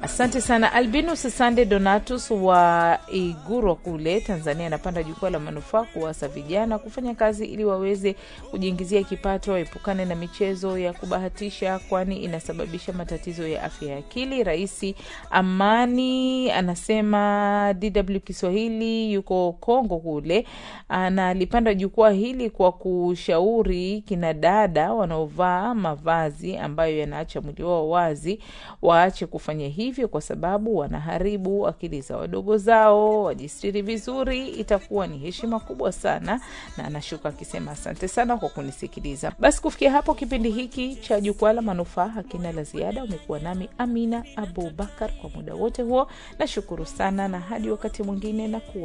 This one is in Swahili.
Asante sana Albinus Sande Donatus wa Iguro kule Tanzania, anapanda jukwaa la manufaa kuwasa vijana kufanya kazi ili waweze kujiingizia kipato, waepukane na michezo ya kubahatisha, kwani inasababisha matatizo ya afya ya akili. Raisi Amani anasema DW Kiswahili yuko Kongo kule, analipanda jukwaa hili kwa kushauri kina dada wanaovaa mavazi ambayo yanaacha mwili wao wazi waache kufanya hivyo kwa sababu wanaharibu akili za wadogo zao. Wajistiri vizuri, itakuwa ni heshima kubwa sana. Na anashuka akisema asante sana kwa kunisikiliza. Basi kufikia hapo, kipindi hiki cha jukwaa la manufaa hakina la ziada. Umekuwa nami Amina Abubakar kwa muda wote huo, nashukuru sana na hadi wakati mwingine na kuwa